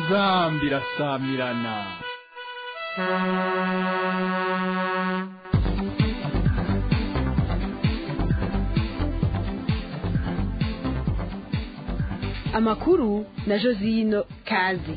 inzambi irasamirana amakuru na josino kazi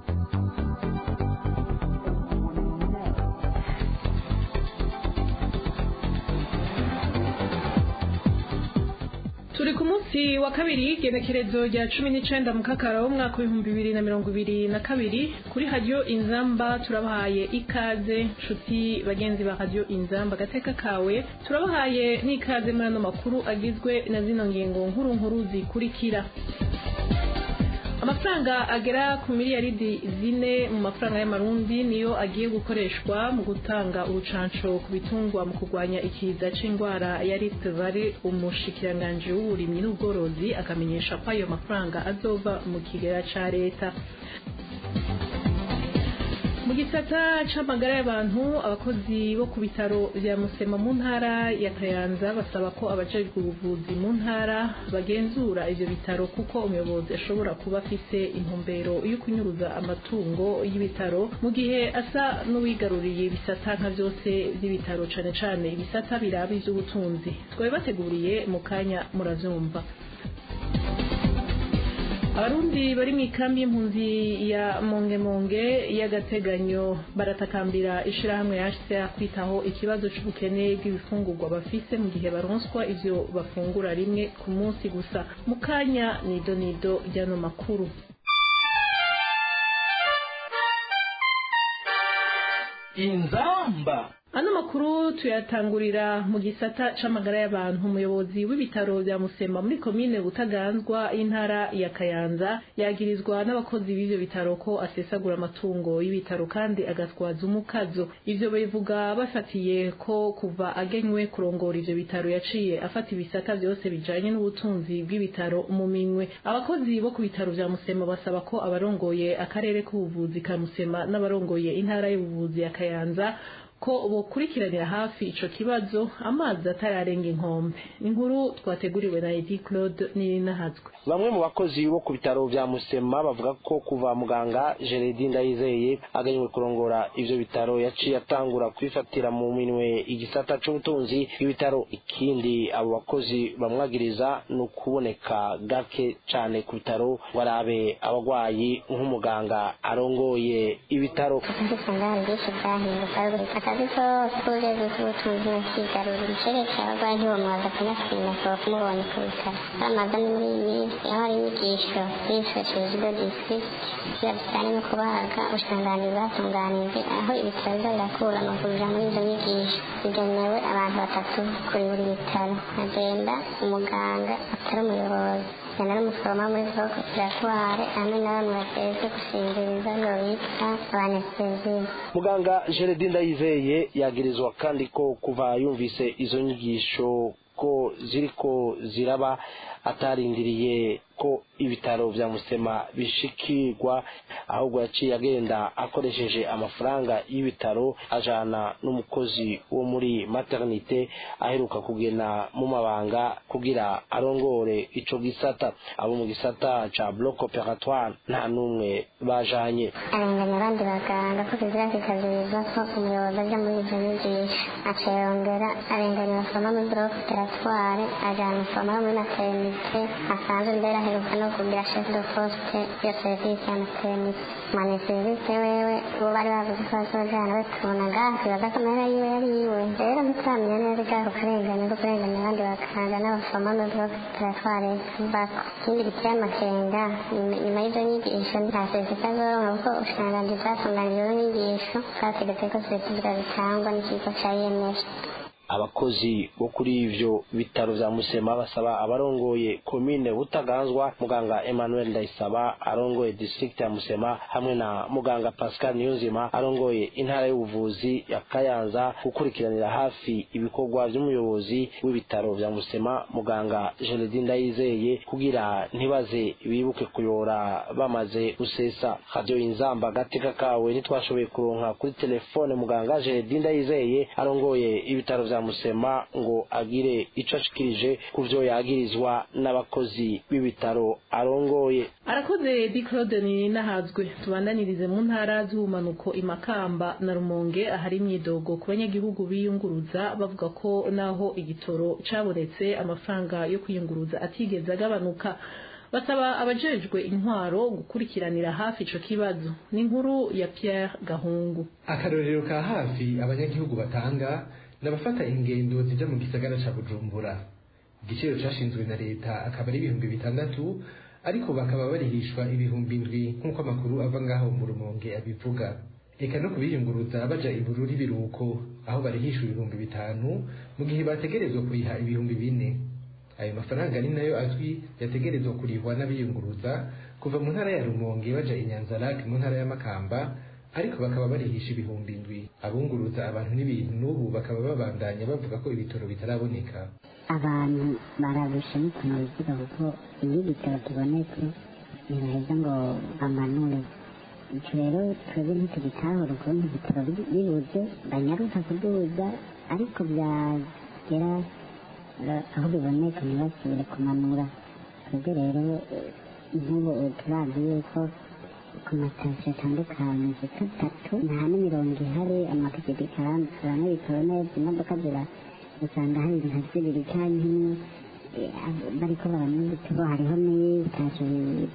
turi ku munsi wa kabiri igenekerezo rya cumi n'icenda mu kakara w'umwaka w'ibihumbi bibiri na mirongo ibiri na kabiri kuri radiyo inzamba turabahaye ikaze nshuti bagenzi ba radiyo inzamba agateka kawe turabahaye n'ikaze muri ano makuru agizwe na zino ngingo nkuru nkuru zikurikira amafaranga agera ku miliyaridi zine mu mafaranga y'amarundi niyo agiye gukoreshwa mu gutanga urucanco ku bitungwa mu kurwanya ikiza c'indwara ya Rift Valley umushikiranganji w'uburimyi n'ubworozi akamenyesha ko ayo mafaranga azova mu kigera ca leta mu gisata c'amagara y'abantu abakozi bo ku bitaro vya musema mu ntara ya kayanza basaba ko abajejwe ubuvuzi mu ntara bagenzura ivyo bitaro kuko umuyobozi ashobora kuba afise intumbero yo kunyuruza amatungo y'ibitaro mu gihe asa n'uwigaruriye ibisata nka vyose vy'ibitaro cane cane ibisata biraba ivy'ubutunzi twabibateguriye mu kanya muravyumva abarundi bari mu ikambi y'impunzi ya mongemonge y'agateganyo baratakambira ishirahamwe HCR kwitaho ikibazo c'ubukene bw'ibifungurwa bafise mu gihe baronswa ivyo bafungura rimwe ku munsi gusa mu kanya nido nido ry'ano makuru inzamba ano makuru tuyatangurira mu gisata c'amagara y'abantu umuyobozi w'ibitaro vya musema muri komine butaganzwa y'intara ya kayanza yagirizwa n'abakozi b'ivyo bitaro ko asesagura amatungo y'ibitaro kandi agatwaza umukazo ivyo bivuga bafatiye ko kuva agenywe kurongora ivyo bitaro yaciye afata ibisata vyose bijanye n'ubutunzi bw'ibitaro mu minwe abakozi bo ku bitaro vya musema basaba ko abarongoye akarere k'ubuvuzi ka musema n'abarongoye intara y'ubuvuzi ya kayanza ko bokurikiranira hafi ico kibazo amazi atararenga inkombe inkuru twateguriwe na Edi Claude Nirinahazwe bamwe mu bakozi bo ku bitaro vya Musema bavuga ko kuva muganga Gerardine Ndayizeye aganywe kurongora ivyo bitaro yaciye atangura kwifatira mu minwe igisata c'ubutunzi bw'ibitaro ikindi abo bakozi bamwagiriza ni ukuboneka gake cane ku bitaro ngo arabe abagwayi nk'umuganga arongoye ibitaro akazi kose k'urwego rw'ubutunzi no kwigarurira icereka abarwayi ntibamwaza kanasima kuba kumubonye ku bitaro bamaze muri iyi minsi aho hari inyigisho bifashishije ibyo district kugira bijyanye no kubaga ubushikiranganji bwatunganije aho ibitaro biza birakura amavuriro muri izo nyigisho zigenewe abantu batatu kuri buri bitaro hagenda umuganga atari umuyobozi genda n'umuforoma muri bloc operatoire hamwe na bamwe bajejwe gusinziriza nibo bita abanesteziya muganga Gerardine Ndayizeye yagirizwa kandi ko kuva yumvise izo nyigisho ko ziriko ziraba atarindiriye ko ibitaro vya Musema bishikirwa ahubwo yaciye agenda akoresheje amafaranga y'ibitaro ajana n'umukozi wo muri maternité aheruka kugena mu mabanga kugira arongore ico gisata abo mu gisata ca bloc opératoire nta numwe bajanye arenganya abandi baganga ko kizira kikazirizwa ko umuyobozi aja muri izo nyigisho aciye yongera arenganya abafoma muri bloc opératoire ajana umufoma wo muri maternité asanzwe mbere aheruka no kugira chef de poste iyo serivisi ya maternité mane serivisi wewe uwo bari bavuze ko bazojana batubona ngaha twibaza ko amahera yiwe yari yiwe rero ntituramenya neza bwako karengane ko kurenganya abandi bakanga n'abafoma muri bloc opératoire bako ikindi giteye amakenga nyuma y'izo nyigisho nta serivisi azoronka kuko ubushikiranganji bwatunganije izo nyigisho bwategetse ko serivisi zitangwa n'ikigo ca IMF abakozi bo kuri ivyo bitaro vya Musema basaba abarongoye komine Butaganzwa muganga Emmanuel Ndayisaba arongoye district ya Musema hamwe na muganga Pascal Niyonzima arongoye intara y'ubuvuzi ya Kayanza gukurikiranira hafi ibikorwa vy'umuyobozi w'ibitaro vya Musema muganga Gerardine Ndayizeye kugira ntibaze bibuke kuyora bamaze gusesa radio inzamba gateka kawe ntitwashoboye kuronka kuri telefone muganga Gerardine Ndayizeye arongoye ibitaro vya vya musema ngo agire ico ashikirije ku vyo yagirizwa n'abakozi b'ibitaro arongoye arakoze di claude nahazwe tubandanirize mu ntara z'ubumanuko imakamba na rumonge ahari imyidogo ku banyagihugu biyunguruza bavuga ko naho igitoro cabonetse amafaranga yo kwiyunguruza atigeze agabanuka basaba abajejwe intwaro gukurikiranira hafi ico kibazo ni inkuru ya Pierre Gahungu akarorero ka hafi abanyagihugu batanga n'abafata ingendo zija mu gisagara ca Bujumbura igiciro cashinzwe na leta akaba ari ibihumbi bitandatu ariko bakaba barihishwa ibihumbi indwi nk'uko amakuru ava ngaho mu rumonge abivuga eka no kubiyunguruza baja ibururi biruko aho barihishwa ibihumbi bitanu mu gihe bategerezwa kuriha ibihumbi bine ayo mafaranga ni nayo azwi yategerezwa kurihwa n'abiyunguruza kuva mu ntara ya rumonge baja inyanzarake mu ntara ya makamba ariko bakaba barihisha ibihumbi indwi abunguruza abantu n'ibintu n'ubu bakaba babandanya bavuga ko ibitoro bitaraboneka abantu bararusha n'ukuntu bivuga kuko iyo igitoro kibonetse ntibaheza ngo bamanure icyo rero twebwe ntitugitahura ukuntu ibitoro bibuze banyaruka kuduza ariko byagera aho biboneka ntibasubire kumanura twebwe rero nk'ubu turazi yuko ku matasiyo atandukanye zitwa atatu nta n'imirongo ihari amapikipiki aramwe bitowe neza imodoka zira usanga hari nka zibiri cyangwa imwe bariko baranywa ibitego hariho n'ibitasiyo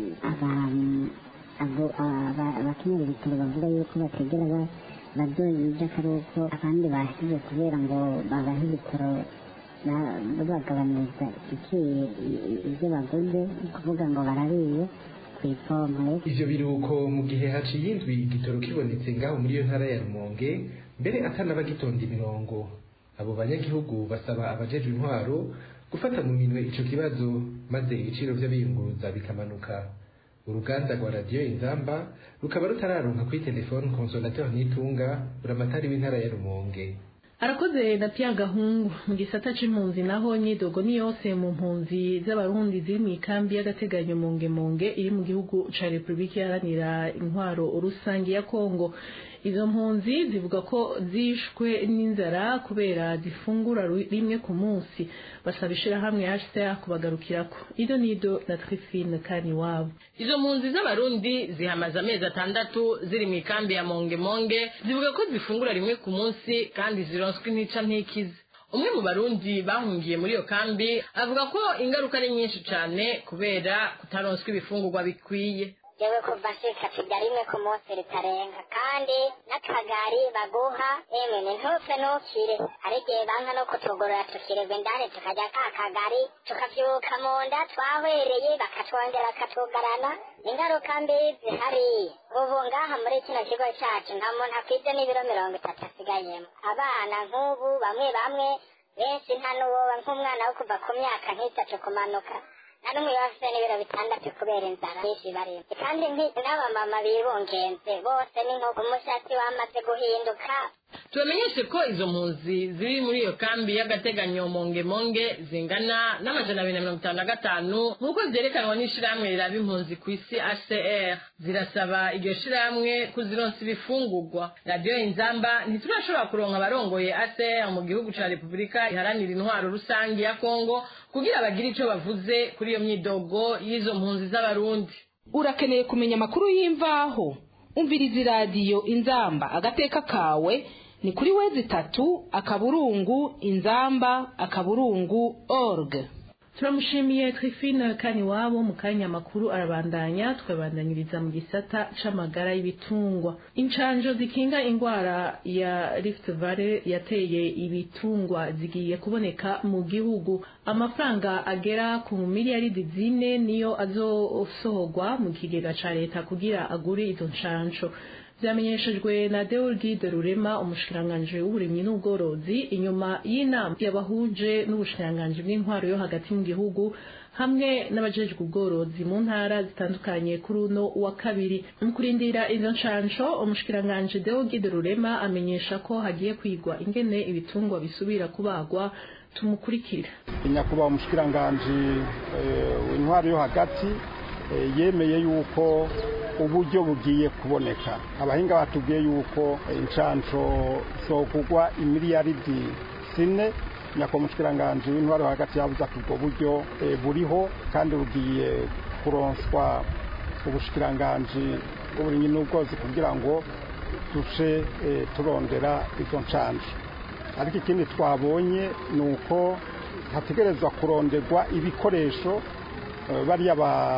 abakenyera ibitaro bavuga yuko bategera bazoyija akaruko abandi bashyize kubera ngo babahe ibitaro babagabanyiriza ibyo baguze ni kuvuga ngo barariye ku ipompo ivyo biruko mu gihe haciye indwi igitoro kibonetse ngaho muri iyo ntara ya rumonge mbere atanabagitonda imirongo abo banyagihugu basaba abajejwe intwaro gufata mu minwe ico kibazo maze ibiciro vy'abiyunguruza bikamanuka uruganda rwa radiyo inzamba rukaba rutararonka kuri telefone consolateur nitunga buramatari w'intara ya rumonge arakoze na Pierre Gahungu mu gisata c'impunzi naho nyidogo ni yose mu mpunzi z'abarundi ziri mu ikambi y'agateganyo monge monge iri mu gihugu ca Republika iharanira intwaro rusangi ya Kongo izo mpunzi zivuga ko zishwe n'inzara kubera zifungura rimwe ku munsi basaba ishirahamwe HCR kubagarukirako ido nido na Trifine kani wabo izo mpunzi z'abarundi zihamaze amezi atandatu ziri mu ikambi ya monge monge zivuga ko zifungura rimwe ku munsi kandi zironswa intica ntikize umwe mu barundi bahungiye muri iyo kambi avuga ko ingaruka ari nyinshi cyane kubera kutaronswa ibifungurwa bikwiye yewe kuva nshika turya rimwe ku munsi ritarenga kandi n'akagari baguha emwe ni ntupfe ntukire hari igihe banka no kutugorora tukirerwa indani tukarya ka kagari tukavyuka mu nda twahwereye bakatwongera bakatugarana ingaruka mbi zihari ubu ngaha muri kino kigo cacu nta muntu akwize n'ibiro mirongo itatu asigayemo abana nk'ubu bamwe bamwe benshi nta n'uwoba nk'umwana wo kuva ku myaka nk'itatu kumanuka nta n'umwe bafite n'ibiro bitandatu kubera inzara nyinshi barimo kandi n'abamama bibungenze bose ni nko umushatsi wamaze guhinduka tubamenyeshe ko izo mpunzi ziri muri iyo kambi y'agateganyo monge monge zingana n'amajana abiri na mirongo itanu na gatanu nk'uko vyerekanwa n'ishirahamwe riraba impunzi ku isi hcr zirasaba iryo shirahamwe kuzironsa ibifungurwa radiyo inzamba ntiturashobora kuronka abarongoye hcr mu gihugu ca repubulika iharanira intwaro rusange ya kongo kugira bagire ico bavuze kuri iyo myidogo y'izo mpunzi z'abarundi urakeneye kumenya amakuru y'imvaho umviriza iradiyo inzamba agateka kawe ni kuri wezi itatu akaburungu inzamba akaburungu org turamushimiye Trifine kani wabo mu kanya makuru arabandanya twabandanyiriza mu gisata c'amagara y'ibitungwa incanjo zikinga ingwara ya Rift Valley yateye ibitungwa zigiye kuboneka mu gihugu amafaranga agera ku miliyaridi zine niyo azosohorwa mu kigega ca leta kugira agure izo ncanco vyamenyeshejwe na Deolgide Rurema umushikiranganje w'uburimyi n'ubworozi inyuma y'inama yabahuje n'ubushikiranganje bw'intwaro yo hagati mu gihugu hamwe n'abajejwe ubworozi mu ntara zitandukanye kuri uno wa kabiri mu kurindira izo nshansho umushikiranganje Deolgide Rurema amenyesha ko hagiye kwigwa ingene ibitungwa bisubira kubagwa tumukurikira nyakubahwa umushikiranganje w'intwaro yo hagati yemeye yuko uburyo bugiye kuboneka abahinga batubwiye yuko inshanco zokugwa imiliyaridi iminsi ine nyakubahwa umushikiranganji w'intwaro hagati yavuze ati ubwo buryo eh, buriho kandi bugiye kuronswa ubushikiranganji bw'uburimyi n'ubworozi kugira ngo duce eh, turondera izo ncanje ariko ikindi twabonye ni uko hategerezwa kuronderwa ibikoresho eh, bariya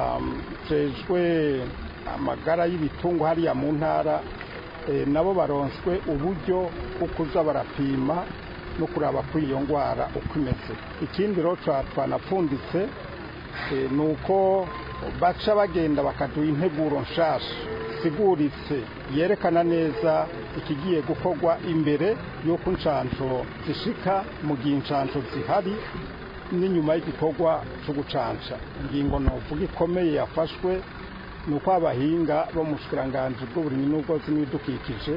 bajejwe amagara y'ibitungwa hariya mu ntara eh, nabo baronswe uburyo bwo kuza barapima no kuraba ko iyo ndwara uko imeze ikindi rero twa- twanapfunditse eh, ni uko baca bagenda bakaduha integuro nshasha siguritse yerekana neza ikigiye gukorwa imbere y'uko inshanjo zishika mu gihe inshanjo zihari n'inyuma y'igikorwa cyo gucanca ingingo novuga ikomeye yafashwe ni uko abahinga bo mu bushikiranganji bw'uburimyi n'ubworozi n'ibidukikije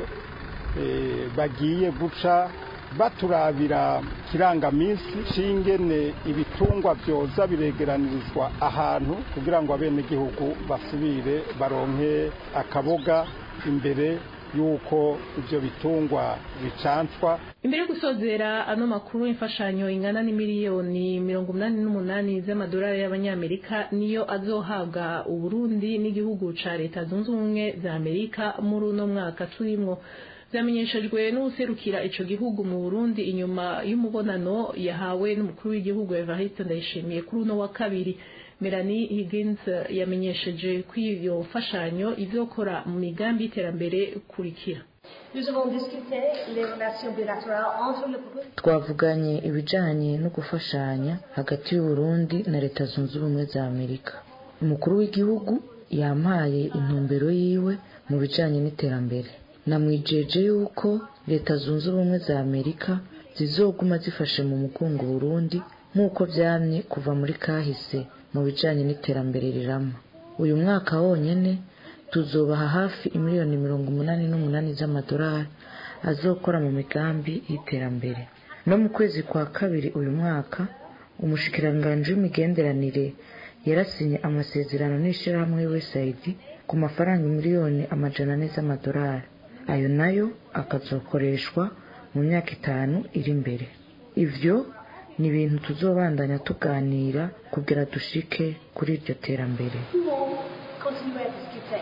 eh, bagiye guca baturabira kirangaminsi c'ingene ibitungwa vyoza biregeranirizwa ahantu kugira ngo abenegihugu basubire baronke akaboga imbere y'uko ivyo bitungwa bicancwa imbere yo gusozera ano makuru imfashanyo ingana n'imiliyoni mirongo umunani n'umunani z'amadolari y'abanyamerika niyo azohabwa uburundi n'igihugu ca leta zunze ubumwe za amerika muri uno mwaka turimwo vyamenyeshejwe n'uwuserukira ico gihugu mu burundi inyuma y'umubonano yahawe n'umukuru w'igihugu evariste ndayishimiye kuri uno wa kabiri melanie higgins yamenyesheje ko iyo mfashanyo izokora mu migambi y'iterambere kurikira Nous avons discuté les relations bilatérales entre le Burundi twavuganye ibijanye no gufashanya hagati y'uburundi na leta zunze ubumwe za amerika umukuru w'igihugu yampaye intumbero yiwe mu bijanye n'iterambere namwijeje yuko leta zunze ubumwe za amerika zizoguma zifashe mu mugongo burundi nk'uko vyamye kuva muri kahise mu bijanye n'iterambere rirama uyu mwaka wonyene tuzobaha hafi imiliyoni mirongo umunani n'umunani z'amadolari azokora mu migambi y'iterambere no mu kwezi kwa kabiri uyu mwaka umushikiranganji w'imigenderanire yarasinye amasezerano n'ishirahamwe usaid ku mafaranga miliyoni amajana ane z'amadolari ayo nayo akazokoreshwa mu myaka itanu iri imbere ivyo ni ibintu tuzobandanya tuganira kugira dushike kuri iryo terambere pouvons continuer à discuter.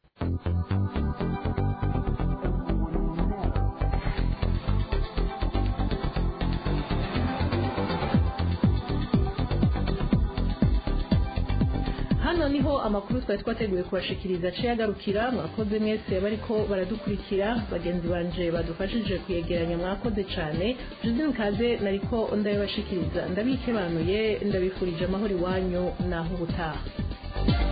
hano niho amakuru twari twateguye kubashikiriza aciye agarukira mwakoze mwese bariko baradukurikira bagenzi banje badufashije kuyegeranya mwakoze cane josine kaze nariko ndabibashikiriza ndabikebanuye ndabifurije amahoro iwanyu naho ubutaha